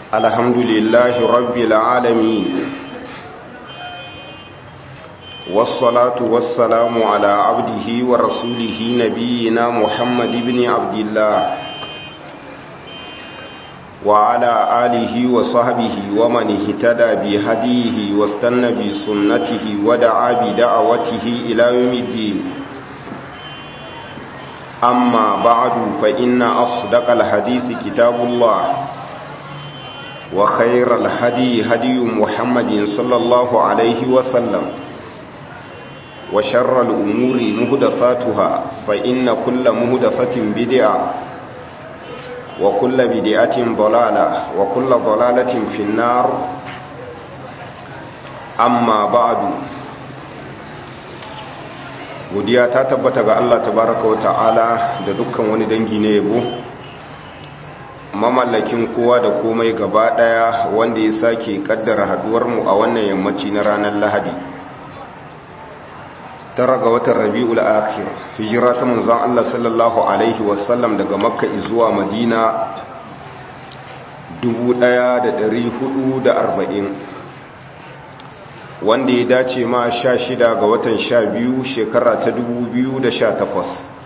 الحمد لله رب العالمين والصلاة والسلام على عبده ورسوله نبينا محمد بن عبد الله وعلى آله وصحبه ومن اهتدى بهديه واستنى بسنته ودعا بدعوته إلى يوم الدين أما بعد فإن أصدق الحديث كتاب الله وخير الهدي هدي محمد صلى الله عليه وسلم وشر الأمور مهدفاتها فإن كل مهدفة بدعة وكل بدعة ضلالة وكل ضلالة في النار أما بعد godiya ta tabbata ga Allah tabaraka wa ta'ala da dukkan wani dangi na yabo mamallakin kowa da komai gaba daya wanda ya sake kaddara haduwar mu a wannan yammaci na ranar Lahadi tara ga watan Rabiul Akhir hijira ta manzon Allah sallallahu alaihi wasallam daga Makka zuwa Madina 1440 wanda ya dace ma sha shida ga watan sha biyu shekara ta dubu biyu da sha takwas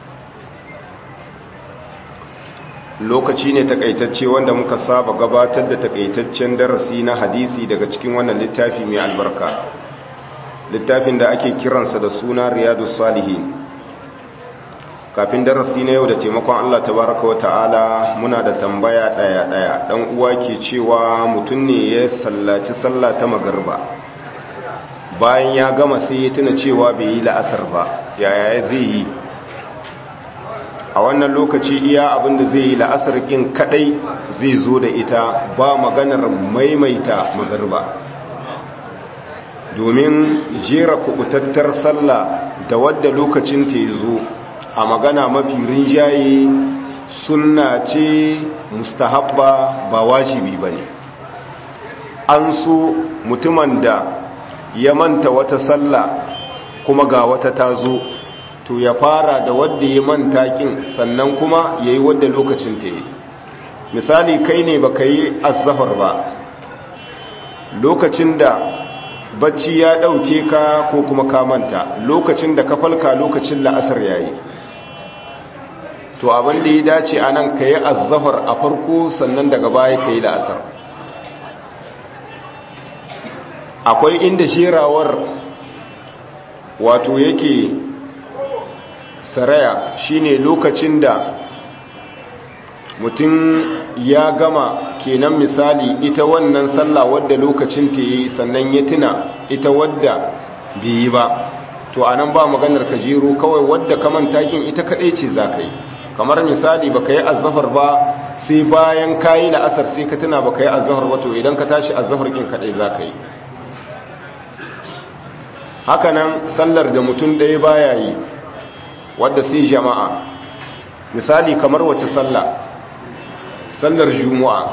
lokaci ne takaitacce wanda muka saba gabatar da takaitaccen darasi na hadisi daga cikin wannan littafi mai albarka littafin da ake kiransa da suna riyadu salihin kafin darasi na yau da taimakon allah tabaraka wa ta'ala muna da tambaya daya-daya dan uwa ke cewa mutum ne ya sallaci sallah ta magarba bayan ya gama sai ya tuna cewa bai yi la'asar ba yaya zai yi a wannan lokaci iya abinda zai yi la'asar kin kadai zai zo da ita ba maganar maimaita magarba domin jera kubutattar sallah da wadda lokacin ta zo a magana mafi rinjaye sunna ce mustahabba ba wajibi ba ne an so mutumin da ya manta wata sallah kuma ga wata ta zo to ya fara da wadda ya manta kin sannan kuma ya yi wadda lokacin ta yi misali kai ne ba ka yi azahar ba lokacin da bacci ya ɗauke ka ko kuma ka manta lokacin da ka falka lokacin la'asar ya yi to abin da ya dace a nan ka yi azahar a farko sannan daga baya ka yi la'asar akwai inda shirawar wato yake saraya shine lokacin da mutum ya gama kenan misali ita wannan sallah wadda lokacin ta yi sannan ya tuna ita wadda bai yi ba to anan ba maganar ka jero kawai wadda kaman takin ita kadai ce za ka yi kamar misali ba ka yi azafar ba sai bayan ka yi la'asar sai ka tuna ba ka yi azafar ba to idan ka tashi azafar kin kadai za ka yi hakanan sallar da mutum ɗaya baya yi wadda sai jama'a misali kamar wace sallah sallar juma'a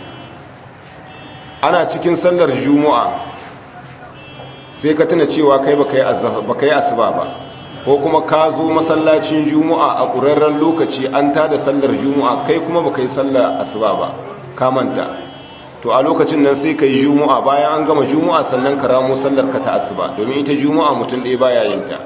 ana cikin sallar juma'a sai ka tuna cewa kai baka yi asuba ba ko kuma ka zo masallacin juma'a a ƙurarren lokaci an tada sallar juma'a kai kuma baka yi sallar asuba ba ka manta to a lokacin nan sai ka yi juma'a bayan an gama juma'a sannan ka ramo sallar ka ta asuba domin ita juma'a mutum ɗaya baya yin ta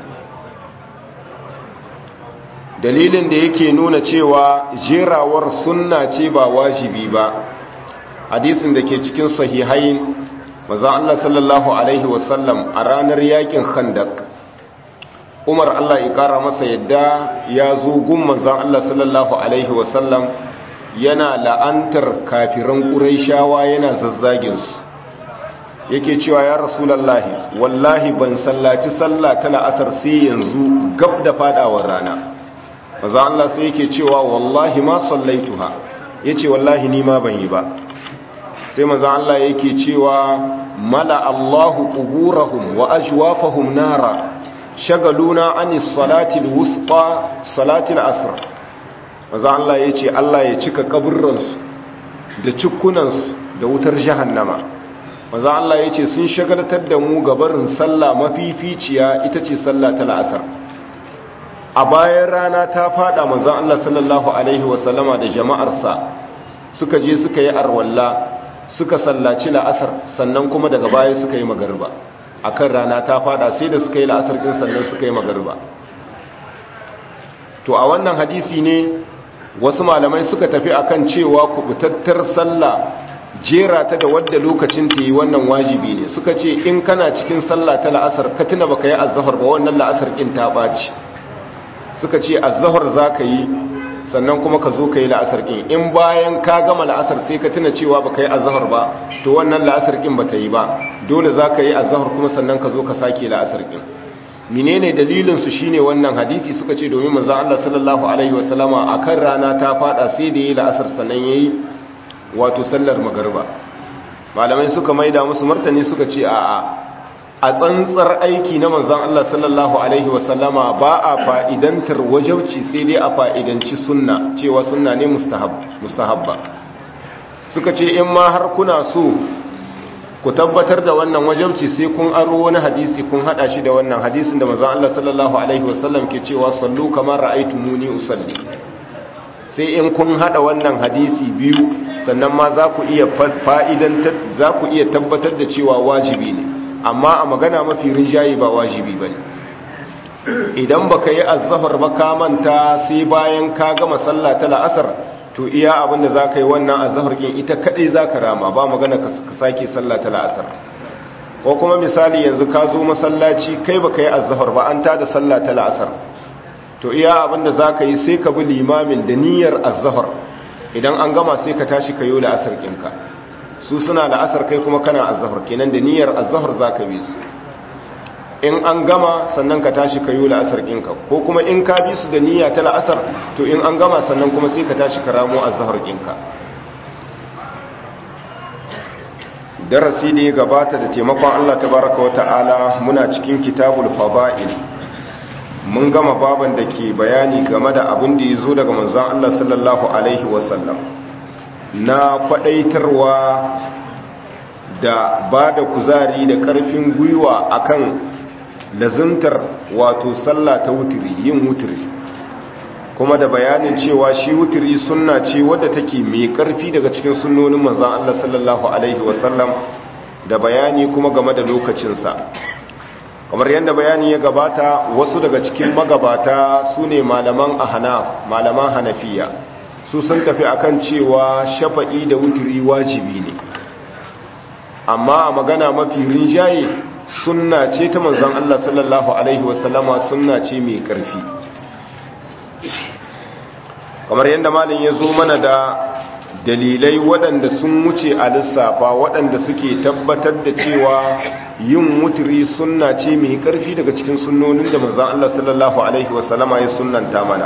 dalilin da yake nuna cewa jerawar sunna ce ba wajibi ba hadisin da ke cikin sahihain maza Allah sallallahu alaihi wasallam a ranar yakin khandak umar Allah ya kara masa yadda ya zo gun manzan Allah sallallahu alaihi wasallam yana la'antar kafiran ƙuraishawa yana zazzaginsu yake cewa ya rasulallahi wallahi ban sallaci sallah ta la'asar sai yanzu gab da fadawar rana maza Allah sai yake cewa wallahi ma sallaituha yace wallahi ni ma ban yi ba sai maza Allah yake cewa mala Allahu quburahum wa ajwafahum nara shagaluna anis salati alwusta salati alasr maza Allah ya ce Allah ya cika kaburransu da cikunansu da wutar jahannama maza Allah ya ce sun shagaltar da mu gabarin sallah mafificiya ita ce sallah ta la'asar a bayan rana ta fada manzan Allah sallallahu Alaihi wasallama da jama'arsa suka je suka yi arwalla suka sallaci la'asar sannan kuma daga baya suka yi magarba akan rana ta fada sai da suka yi la'asar din sannan suka yi magarba to a wannan hadisi ne wasu malamai suka tafi akan cewa kubutattar sallah jera ta da wadda lokacin ta yi wannan wajibi ne suka ce in kana cikin sallah ta la'asar ka tuna baka yi azzahar ba wannan la'asar kin ta ɓaci suka ce azzahar za ka yi sannan kuma ka zo ka yi la'asar kin in bayan ka gama la'asar sai ka tuna cewa baka yi azzahar ba to wannan la'asar kin ba ta yi ba dole za ka yi azzahar kuma sannan ka zo ka sake la'asar kin menene dalilin su shine wannan hadisi suka ce domin manzon Allah sallallahu alaihi wasallama akan rana ta fada sai da yi la'asar sannan yayi wato sallar magarba malamai suka maida musu martani suka ce a'a a tsantsar aiki na manzon Allah sallallahu alaihi wasallama ba a fa'idantar wajauci sai dai a fa'idanci sunna cewa sunna ne mustahab mustahabba suka ce in ma har kuna so ku tabbatar da wannan wajauci sai kun aro wani hadisi kun hada shi da wannan hadisin da manzon Allah sallallahu alaihi wasallam ke cewa sallu kamar ra'aytumuni usalli sai in kun hada wannan hadisi biyu sannan ma za ku iya fa'idan za ku iya tabbatar da cewa wajibi ne amma a magana mafi rinjaye ba wajibi ba ne idan ba ka yi azahar ba ka manta sai bayan ka gama sallah ta la'asar to iya abinda za ka yi wannan azahar kin ita kaɗai za ka rama ba magana ka sake sallah ta la'asar ko kuma misali yanzu ka zo masallaci kai ba ka yi azahar ba an ta da sallah ta la'asar to iya abinda za ka yi sai ka bi limamin da niyyar azahar idan an gama sai ka tashi ka yi la'asar ɗinka su suna la'asar kai kuma kana azahar kenan da niyyar azahar za ka bi su in an gama sannan ka tashi ka yi la'asar ɗinka ko kuma in ka bi su da niyya ta la'asar to in an gama sannan kuma sai ka tashi ka ramo azahar ɗinka darasi da ya gabata da taimakon allah tabaraka wa ta'ala muna cikin kitabul fada'il mun gama baban da ke bayani game da abin da ya zo daga manzan Allah sallallahu Alaihi wasallam na kwadaitarwa da ba da kuzari da karfin gwiwa akan lazimtar wato sallah ta wutiri yin wutiri kuma da bayanin cewa shi wutiri sunna ce wadda take mai karfi daga cikin sunnonin manzan Allah sallallahu Alaihi wasallam da bayani kuma game da lokacinsa kamar yadda bayani ya gabata wasu daga cikin magabata su ne malaman ahnaf malaman hanafiya su sun tafi akan cewa shafa'i da wuturi wajibi ne amma a magana mafi rinjaye sunna ce ta manzon Allah sallallahu alaihi wasallama sunna ce mai karfi kamar yadda malin ya zo mana da dalilai waɗanda sun wuce a lissafa waɗanda suke tabbatar da cewa yin wuturi sunna ce mai ƙarfi daga cikin sunnonin da manzan Allah sallallahu Alaihi wasallama ya sunnanta mana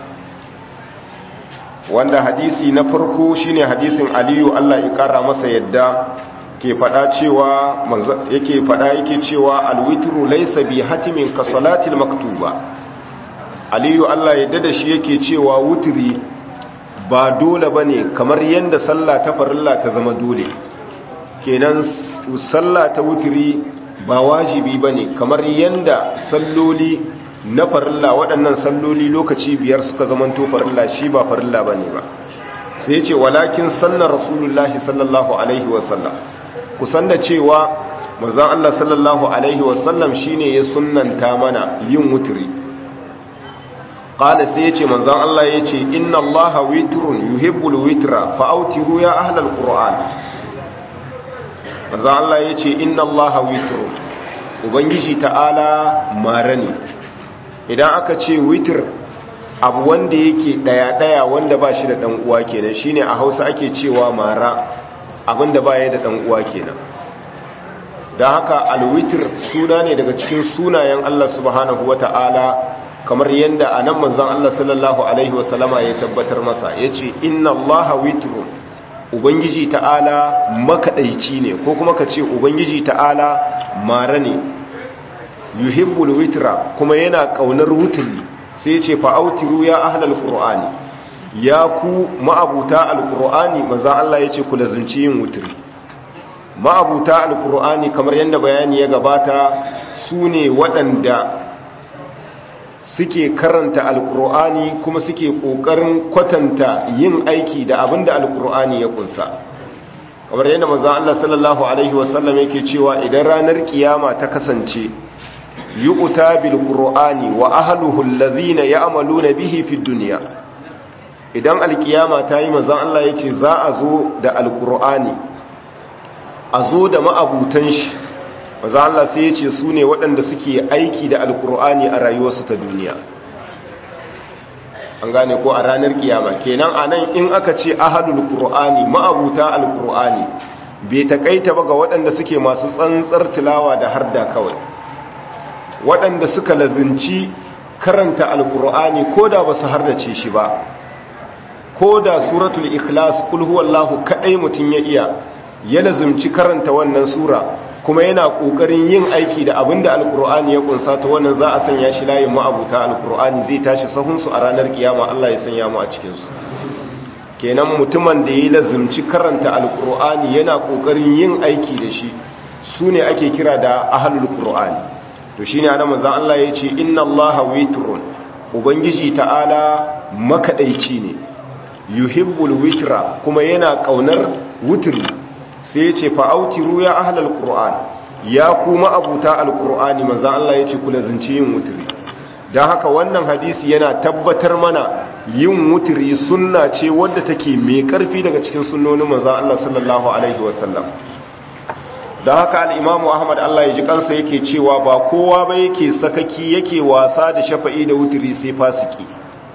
wanda hadisi na farko shine hadisin aliyu Allah ya ƙara masa yadda ke faɗa cewa yake faɗa yake cewa alwitru laysa bi hatimin ka salatil maktuba aliyu Allah ya da shi yake cewa wuturi ba dole ba ne kamar yadda sallah ta farilla ta zama dole kenan sallah ta wuturi ba wajibi ba ne kamar yadda salloli na farilla waɗannan salloli lokaci biyar suka zama to farilla shi ba farilla ba ne ba sai ce walakin sannan rasulullahi sallallahu alaihi wasallam kusan da cewa mazan Allah sallallahu alaihi wasallam shine ya sunnanta mana yin wuturi qala sai yace manzon Allah yace inna Allaha witrun yuhibbul witra fa autiru ya ahlal qur'an manzon Allah yace inna Allaha witrun ubangiji ta'ala marani idan aka ce witr abu wanda yake daya daya wanda ba shi da dan uwa kenan shine a Hausa ake cewa mara abinda ba ya da dan uwa kenan dan haka alwitr suna ne daga cikin sunayen Allah subhanahu wata'ala kamar yadda a nan manzan Allah sallallahu Alaihi wasallama ya tabbatar masa ya ce inna Allah witru ubangiji ta'ala makaɗaici ne ko kuma ka ce ubangiji ta'ala mara ne yuhibbul witra kuma yana ƙaunar wutuli sai ce fa'autiru ya ahlal qur'ani ya ku ma'abuta alqur'ani manzan Allah ya ce ku lazimci yin wuturi ma'abuta alqur'ani kamar yadda bayani ya gabata su ne waɗanda suke karanta alkur'ani kuma suke kokarin kwatanta yin aiki da abinda alkur'ani ya kunsa kamar yadda manzo Allah sallallahu alaihi wasallam yake cewa idan ranar kiyama ta kasance yu'ta bil qur'ani wa ahluhu alladhina ya'maluna bihi fid dunya idan alkiyama ta yi manzo Allah yace za a zo da alkur'ani a zo da ma'abutan shi maza Allah sai ya ce su ne waɗanda suke aiki da alkur'ani a rayuwarsu ta duniya an gane ko a ranar kiyama kenan a nan in aka ce ahadul qur'ani ma'abuta alkur'ani bai takaita ba ga waɗanda suke masu tsantsar tilawa da harda kawai waɗanda suka lazinci karanta alkur'ani ko da ba su hardace shi ba ko da suratul ikhlas kul huwallahu kadai mutun ya iya ya lazimci karanta wannan sura kuma yana kokarin yin aiki da abinda alkur'ani ya kunsa ta wannan za a sanya shi layin ma'abuta alkur'ani zai tashi sahunsu a ranar kiyama Allah ya sanya mu a cikin su kenan mutumin da ya lazimci karanta alkur'ani yana kokarin yin aiki da shi sune ake kira da ahlul qur'ani to shine ana manzon Allah yace inna Allaha witrun ubangiji ta'ala makadaici ne yuhibbul witra kuma yana kaunar wutri sai yace fa autiru ya ahlal qur'an ya kuma abuta alqur'ani manzo Allah yace kula zinci yin wutri dan haka wannan hadisi yana tabbatar mana yin wutri sunna ce wadda take mai karfi daga cikin sunnonin manzo Allah sallallahu alaihi wasallam dan haka al-imamu Ahmad Allah ya ji kansa yake cewa ba kowa ba yake sakaki yake wasa da shafa'i da wutri sai fasiki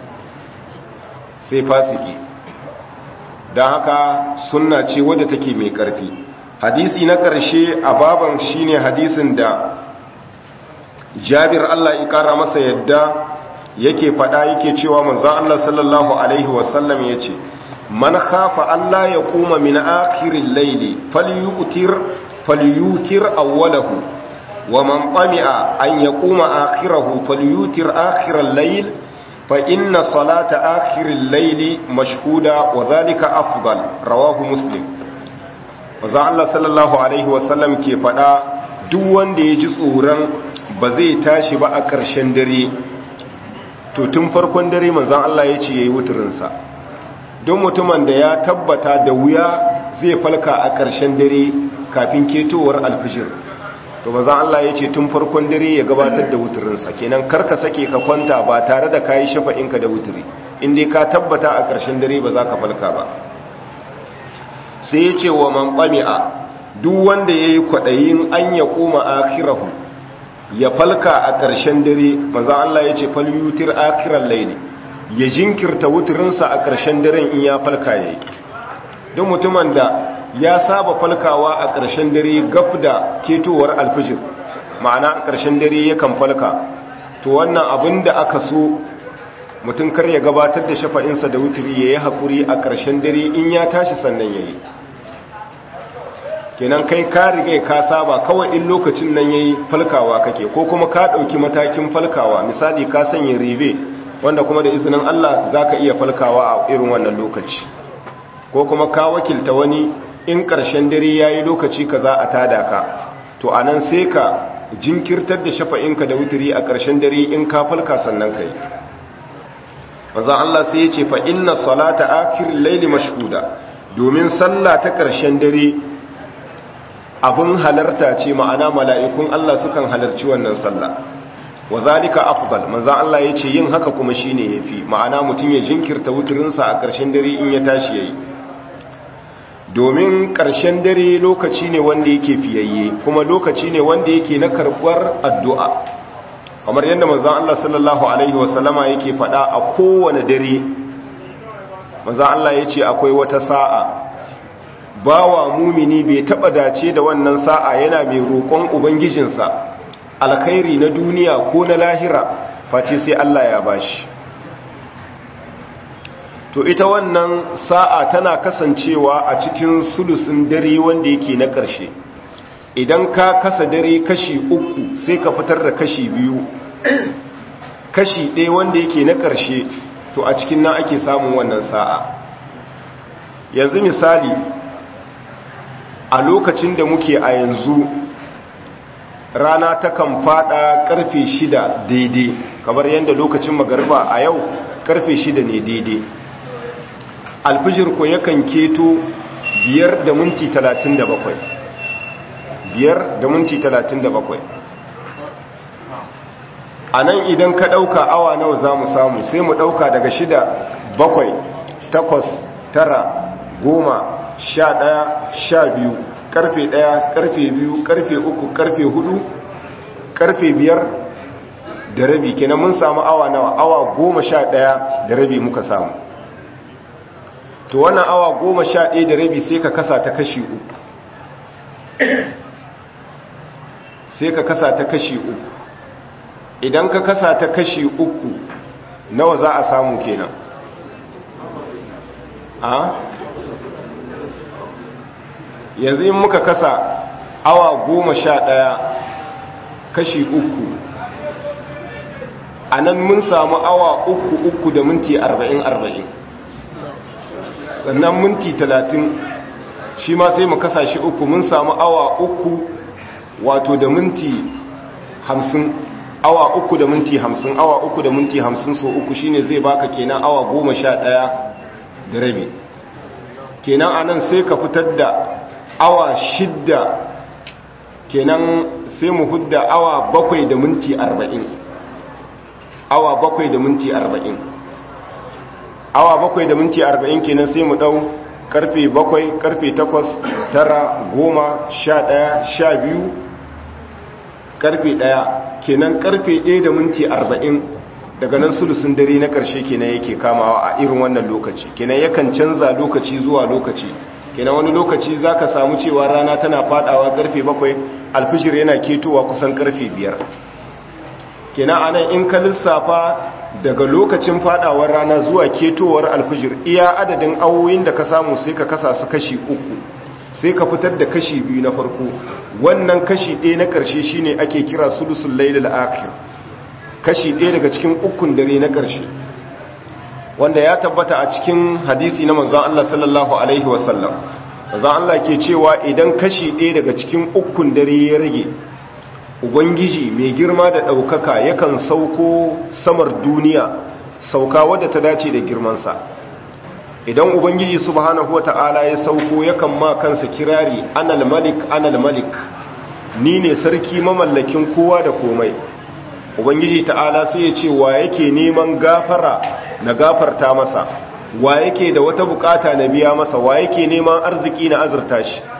sai fasiki don haka sunna ce wadda take mai ƙarfi hadisi na ƙarshe a baban shine hadisin da jabir Allah ya ƙara masa yadda yake faɗa yake cewa manzon Allah sallallahu alaihi wasallam ya ce man khafa Allah ya kuma min akhirin laili falyutir falyutir awwalahu wa man tami'a an yaquma akhirahu falyutir akhiral layl فإن صلاة آخر الليل مشهودة وذلك أفضل رواه مسلم وزع الله صلى الله عليه وسلم كيف دا duk wanda ya ji tsoron ba zai tashi ba a ƙarshen dare to tun farkon dare manzan Allah ya ce ya yi wuturinsa don mutumin da ya tabbata da wuya zai falka a ƙarshen dare kafin ketowar alfijir to manzan Allah ya ce tun farkon dare ya gabatar da wuturinsa kenan karka sake ka kwanta ba tare da kayi shafa'inka da wuturi inda ka tabbata a ƙarshen dare ba za ka falka ba sai ya ce wa man ɓami'a duk wanda ya yi kwaɗayin an ya koma akirahu ya falka a ƙarshen dare manzan Allah ya ce falyutir akiran laili ya jinkirta wuturinsa a ƙarshen daren in ya falka ya yi don mutumin da ya saba falkawa a ƙarshen dare gaf da ketowar alfijir ma'ana a ƙarshen dare yakan falka to wannan abin da aka so mutum kar ya gabatar da shafa'insa da wuturi ya yi haƙuri a ƙarshen dare in ya tashi sannan ya yi kenan kai ka riga ka saba kawai in lokacin nan ya yi falkawa kake ko kuma ka ɗauki matakin falkawa misali ka sanya ribe wanda kuma da izinin allah za ka iya falkawa a irin wannan lokaci ko kuma ka wakilta wani in ƙarshen dare ya yi lokaci ka za a tada ka to a nan sai ka jinkirtar da shafa'inka da wuturi a ƙarshen dare in ka falka sannan ka yi maza Allah sai ya ce fa inna salata akirin laili mashhuda domin sallah ta ƙarshen dare abin halarta ce ma'ana mala'ikun Allah sukan halarci wannan sallah wa zalika afdal manzo Allah ya ce yin haka kuma shine yafi ma'ana mutum ya jinkirta wuturinsa a ƙarshen dare in ya tashi yayi domin ƙarshen dare lokaci ne wanda yake fiyayye kuma lokaci ne wanda yake na karɓar addu'a kamar yadda manzan Allah sallallahu Alaihi wasallama yake faɗa a kowane dare manzan Allah ya ce akwai wata sa'a bawa mumini bai taɓa dace da wannan sa'a yana mai roƙon ubangijinsa alkhairi na duniya ko na lahira face sai Allah ya bashi to ita wannan sa'a tana kasancewa a cikin sulusun dare wanda yake na ƙarshe idan ka kasa dare kashi uku sai ka fitar da kashi biyu kashi ɗaya wanda yake na ƙarshe to a cikin nan ake samun wannan sa'a yanzu misali a lokacin da muke a yanzu rana takan fada karfe shida daidai kamar yadda lokacin magariba a yau karfe shida ne daidai alfijir ko yakan keto biyar da minti talatin da bakwai biyar da minti talatin da bakwai a nan idan ka ɗauka awa nawa za mu samu sai mu ɗauka daga shida bakwai takwas tara goma sha ɗaya sha biyu karfe ɗaya karfe biyu karfe uku karfe hudu karfe biyar da rabi kenan mun samu awa nawa awa goma sha ɗaya da rabi muka samu to wannan awa goma sha ɗaya da rabi sai ka kasa ta kashi uku sai ka kasa ta kashi uku idan ka kasa ta kashi uku nawa za a samu kenan a yanzu in muka kasa awa goma sha ɗaya kashi uku a nan mun samu awa uku uku da minti arba'in arba'in sannan minti talatin shi ma sai mu kasa shi uku mun samu awa uku wato da minti hamsin awa uku da minti hamsin awa uku da minti hamsin so uku shine zai baka kenan awa goma sha ɗaya da rabi kenan anan sai ka fitar da awa shidda kenan sai mu hudda awa bakwai da minti arba'in awa bakwai da minti arba'in awa bakwai da minti arba'in kenan sai mu ɗau karfe bakwai karfe takwas tara goma sha ɗaya sha biyu karfe ɗaya kenan karfe ɗaya da minti arba'in daga nan sulusun dare na ƙarshe kenan yake kamawa a irin wannan lokaci kenan yakan canza lokaci zuwa lokaci kenan wani lokaci za ka samu cewa rana tana fadawa karfe bakwai alfijir yana ketowa kusan karfe biyar kenan anan in ka lissafa daga lokacin fadawar rana zuwa ketowar alfijir iya adadin awoyin da ka samu sai ka kasa su kashi uku sai ka fitar da kashi biyu na farko wannan kashi ɗaya na ƙarshe shine ake kira sulusul lailul akhir kashi ɗaya daga cikin ukun dare na ƙarshe wanda ya tabbata a cikin hadisi na manzon Allah sallallahu alaihi wasallam manzon Allah ke cewa idan kashi ɗaya daga cikin ukun dare ya rage ubangiji mai girma da ɗaukaka yakan sauko samar duniya sauka wadda ta dace da girmansa idan ubangiji subhanahu wata'ala ya sauko yakan ma kansa kirari anal malik anal malik ni ne sarki mamallakin kowa da komai ubangiji ta'ala sai ya ce wa yake neman gafara na gafarta masa wa yake da wata bukata na biya masa wa yake neman arziki na azurta shi